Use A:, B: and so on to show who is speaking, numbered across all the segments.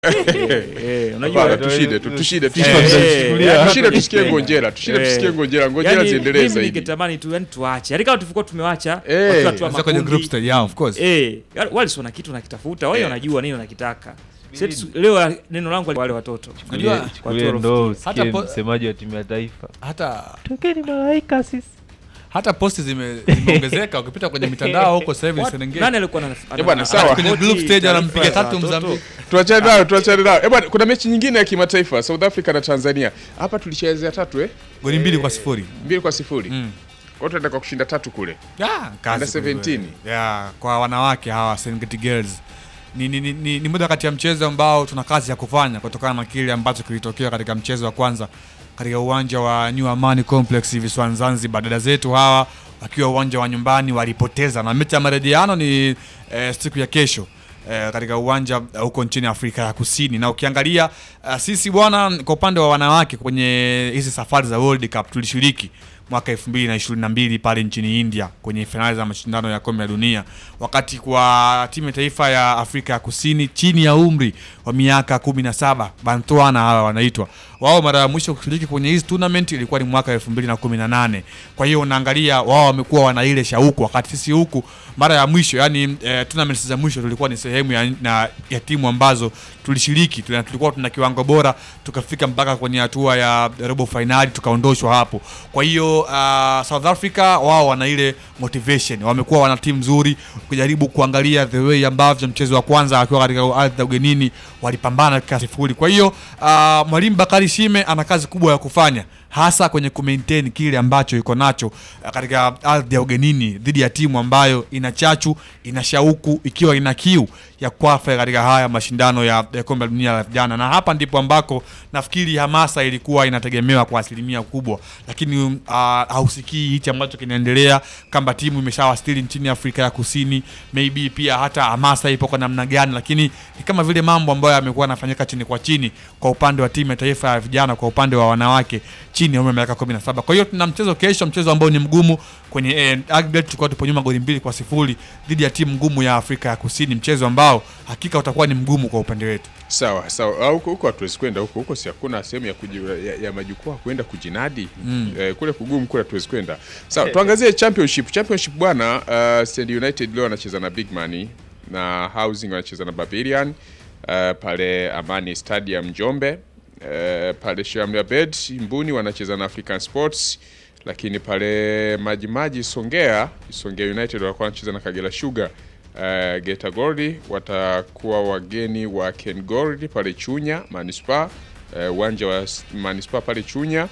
A: Eh, unajua
B: Hapana, tushinde tu tushinde
C: Sisi
B: tushinde.
C: tunachukulia-
B: Eh, tushinde tusikie ngonjera tushinde
A: Eh.
B: tusikie ngonjera ngonjera
A: yani,
B: ziendelee
A: mimi
B: zaidi
A: ningetamani tu yani tuache yani kama tulivyokuwa tumewacha
B: Eh.
A: wakiwa hatua
C: Sasa kwenye
A: makundi.
C: group stage, yeah, of course.
A: Eh, yani wale si wana kitu nakitafuta wao
B: Eh.
A: wanajua nini wanakitaka Sisi tu- leo neno langu wale watoto
C: Unajua,
A: Kwa
D: Chukulia
A: Toro
D: ndo
C: Hata
D: usikie
C: po-
D: msemaji wa timu ya taifa
C: hata
D: tokeni malaika sisi
C: hata posti zime- zimeongezeka ukipita kwenye mitandao huko sasa hivi ni
A: What-
C: Serengeti.
A: nani alikuwa ana-
B: Eh, bwana,
A: ana-
B: sawa.
A: ana-
C: Kwenye
A: ripoti
C: group stage
A: taarifa
C: anampiga
A: za
C: tatu
A: watoto?
C: Mozambique.
B: tuachane nayo tuachane nayo Eh, bwana kuna mechi nyingine ya kimataifa South Africa na Tanzania hapa tulichezea tatu eh
C: goli mbili kwa sifuri
B: mbili kwa sifuri
C: Mm.
B: watu wanaenda kwa kushinda tatu kule
C: Yeah, kazi
B: Under 17.
C: kweli. Yeah, kwa wanawake hawa Serengeti Girls ni, ni, ni, ni, ni moja kati ya mchezo ambao tuna kazi ya kufanya kutokana na kile ambacho kilitokea katika mchezo wa kwanza katika uwanja wa New Amani Complex visiwani Zanzibar. Dada zetu hawa wakiwa uwanja wa nyumbani walipoteza, na mechi ya marejeano ni eh, siku ya kesho eh, katika uwanja eh, huko nchini Afrika ya Kusini. Na ukiangalia eh, sisi bwana, kwa upande wa wanawake kwenye hizi safari za World Cup tulishiriki mwaka 2022 pale nchini India kwenye fainali za mashindano ya kombe la dunia, wakati kwa timu ya taifa ya Afrika ya Kusini chini ya umri wa miaka 17 Bantwana hawa wanaitwa wao, mara ya mwisho kushiriki kwenye hizi tournament ilikuwa ni mwaka 2018. Kwa hiyo unaangalia wao wamekuwa wana ile shauku, wakati sisi huku mara ya mwisho yani eh, tournaments za mwisho tulikuwa ni sehemu ya, na, ya timu ambazo tulishiriki tuna, tulikuwa tuna kiwango bora tukafika mpaka kwenye hatua ya robo fainali tukaondoshwa hapo. Kwa hiyo uh, South Africa wao wana ile motivation, wamekuwa wana timu nzuri, kujaribu kuangalia the way ambavyo mchezo wa kwanza akiwa katika ardhi ya ugenini walipambana dakika sifuri. Kwa hiyo uh, mwalimu Bakari Shime ana kazi kubwa ya kufanya hasa kwenye kumaintain kile ambacho iko nacho uh, katika ardhi ya ugenini dhidi ya timu ambayo ina chachu, ina shauku, ikiwa ina kiu ya kwafa katika haya mashindano ya, ya kombe la dunia la vijana, na hapa ndipo ambako nafikiri hamasa ilikuwa inategemewa kwa asilimia kubwa, lakini uh, hausikii hichi ambacho kinaendelea, kama timu imeshawasili nchini Afrika ya Kusini, maybe pia hata hamasa ipo kwa namna gani, lakini ni kama vile mambo ambayo yamekuwa yanafanyika chini kwa chini kwa upande wa timu ya taifa ya vijana, kwa upande wa wanawake chini ya umri wa miaka 17. Kwa hiyo tuna mchezo kesho, mchezo ambao ni mgumu kwenye eh, aggregate tulikuwa tupo nyuma goli mbili kwa sifuri dhidi ya timu ngumu ya Afrika ya Kusini, mchezo ambao hakika utakuwa ni mgumu kwa upande wetu.
B: sawa sawa Ah, huko huko hatuwezi kwenda huko huko si hakuna sehemu ya, kuji, ya, ya majukwaa kwenda kujinadi mm. eh, kule kugumu kule hatuwezi kwenda sawa tuangazie championship championship bwana uh, Stand United leo wanacheza na Big Money na Housing wanacheza na Barbarian uh, pale Amani Stadium Njombe uh, pale Shamli Abed Mbuni wanacheza na African Sports lakini pale Majimaji Songea Songea United watakuwa wanacheza na Kagera Sugar Uh, Geta Gold watakuwa wageni wa Ken Gold pale Chunya Manispaa, uwanja wa s- Manispaa pale Chunya,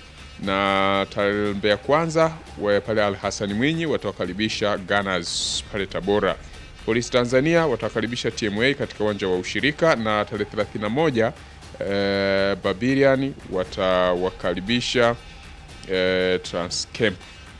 B: na tarehe Mbeya Kwanza wa pale Al Hassan Mwinyi watawakaribisha Gunners pale Tabora. Polisi Tanzania watawakaribisha TMA katika uwanja wa Ushirika, na tarehe 31 uh, Barbarian watawakaribisha uh, Transcamp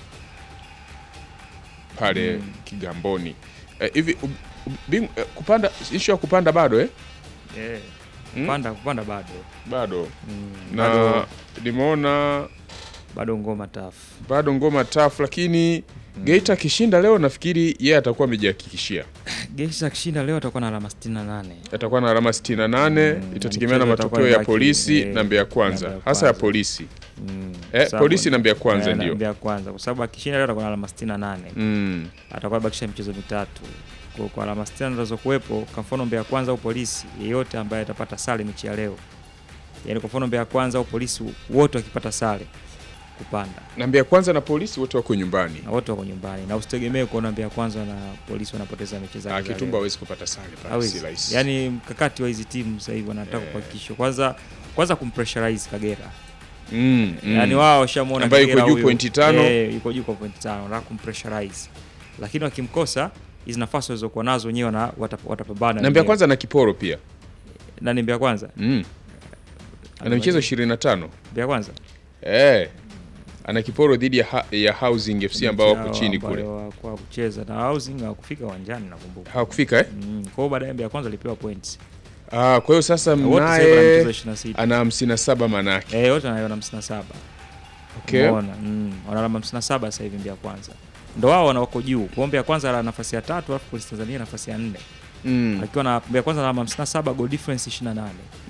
B: pale Kigamboni. Eh, hivi u- u- bing- eh, kupanda issue ya kupanda bado eh?
A: Eh, kupanda kupanda bado
B: Bado
A: Mm,
B: na
A: bado
B: nimeona
A: bado ngoma tafu
B: bado ngoma tafu, lakini Geita akishinda leo nafikiri yeye atakuwa amejihakikishia,
A: Geita akishinda leo atakuwa na alama 68
B: atakuwa na alama 68
A: Mm,
B: itategemea na
A: mchezo
B: matokeo
A: utakuwa
B: ya
A: baki,
B: polisi
A: eh,
B: na Mbeya
A: na
B: Kwanza,
A: Mbeya
B: hasa ya
A: Kwanza.
B: polisi
A: Mm,
B: eh,
A: sababu-
B: polisi na Mbeya Kwanza
A: eh, na
B: ndio
A: Mbeya Kwanza kwa sababu akishinda leo atakuwa na alama 68
B: mm.
A: atakuwa bakisha michezo mitatu kwa, kwa alama 60 zinazokuwepo kwa mfano Mbeya Kwanza au polisi yeyote ambaye atapata sare mechi ya leo yaani kwa mfano Mbeya Kwanza au polisi wote wakipata sare kupanda
B: na Mbeya Kwanza na polisi wote wako nyumbani.
A: na wote wako nyumbani na usitegemee kuona Mbeya Kwanza na polisi wanapoteza mechi zao
B: Ah,
A: za
B: Kitumba
A: leo.
B: hawezi kupata sare pale,
A: Hawezi.
B: si rahisi.
A: Yaani mkakati wa hizi timu sasa hivi wanataka
B: Eh.
A: kuhakikisha kwanza kwanza kumpressurize Kagera.
B: mm, mm.
A: Yaani wao washamuona
B: Ambaye yuko
A: Kagera
B: juu
A: huyu.
B: pointi tano.
A: Eh, yuko juu kwa pointi tano, wanataka kumpressurize. Lakini wakimkosa hizi nafasi walizokuwa nazo wenyewe wana watap- watapambana.
B: na Mbeya
A: wenyewe.
B: Kwanza na Kiporo pia
A: Nani Mbeya Kwanza?
B: mm. ana michezo 25
A: Mbeya Kwanza.
B: eh, ana Kiporo dhidi ya, ha ya Housing FC ambao
A: Mechi
B: wako
A: yao
B: chini
A: ambayo
B: kule,
A: hawakuwa kucheza na Housing hawakufika uwanjani nakumbuka.
B: hawakufika eh?
A: Mm, kwa hiyo baadaye Mbeya Kwanza alipewa points.
B: Ah, kwa hiyo sasa
A: Na wote sasa hivi wana
B: mnaye
A: michezo 26.
B: ana 57 manake
A: Eh, wote wana 57.
B: okay.
A: Umeona? Mm, wana alama 57 sasa hivi Mbeya Kwanza. Ndo wao wana wako juu. Kwa Mbeya Kwanza ana nafasi ya tatu alafu Polisi Tanzania nafasi ya nne.
B: Mm.
A: akiwa na Mbeya Kwanza na alama 57 goal difference 28